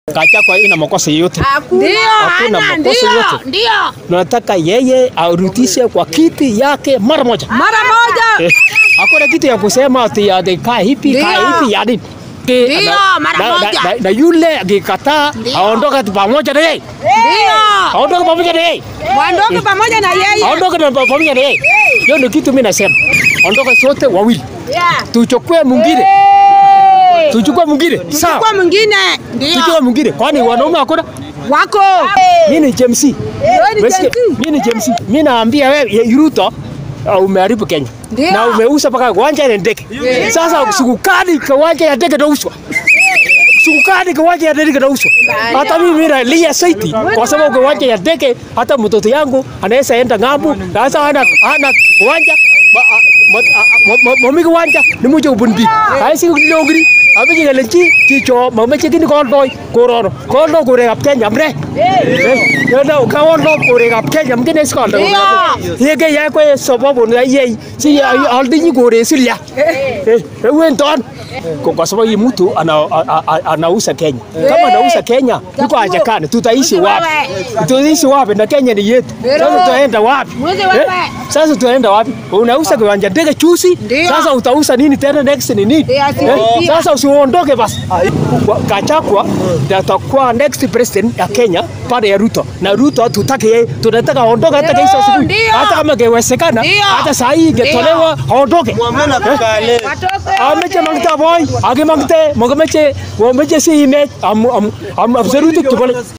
Gachagua ina makosa yote, Ndio, hakuna hana, makosa ndio, yote. ndio. Tunataka yeye arudishe kwa kiti yake mara moja. Mara moja. Eh, Hakuna kitu ya kusema ati ati kaa hivi Ndio. kaa hivi yani. Ndio, mara moja. Na, na yule akikataa Ndio. aondoke tu pamoja na yeye, Ndio. aondoke pamoja na yeye, Waondoke pamoja na yeye. aondoke na pamoja na yeye. Hiyo ndio kitu mimi nasema, ondoka sote wawili, Yeah. tuchukue mwingine, tuchukue mwingine, sawa, Kwa mwingine. Ndio. tuchukue mwingine, kwani wanaume hakuna. Wako. Mimi ni James. Wewe ni Umesikia? Gen Z. Mimi ni James. Mimi naambia wewe ye- Ruto uh, umeharibu Kenya. Ndio. Na umeuza mpaka uwanja ya ndege. Sasa sikukadi kiwanja ya ndege nauzwa. Sikukadi kiwanja ya ndege nauzwa. Hata mimi mimi nalia saiti kwa sababu kiwanja ya ndege hata mtoto yangu anaweza enda ng'ambo na sasa ana ana kiwanja mami kiwanja ni muje ubundi. Haisi longri ameje galenchi kicho mamache kini koldoi korono koldo korekab Kenya mre. Yoda kawondo korekab Kenya mkine skoldo. Yege yakwe sababu na yeye si aldinyi kore silia. Eh, wewe ton kwa kwa sababu hii mtu ana, a- a- anauza Kenya. Kama anauza Kenya, yuko hajakani, tutaishi wapi? Tutaishi wapi? Na Kenya ni yetu. Sasa tutaenda wapi? Mwezi Eh? wewe. Sasa tutaenda wapi? Unauza kiwanja ndege chusi, Ndio. sasa utauza nini tena next ni nini? Ndio, ati- Eh? Sasa usiondoke basi. Gachagua ndio atakuwa next president ya Kenya baada ya Ruto. Na Ruto tutake yeye, tunataka aondoke hata Ndio, kesho asubuhi. ndio. Hata kama ingewezekana, Ndio. hata saa hii ingetolewa aondoke. Watoke. Ameche mangta boy, age mangte, mogameche, womeche si ime, am am am absolute kibole.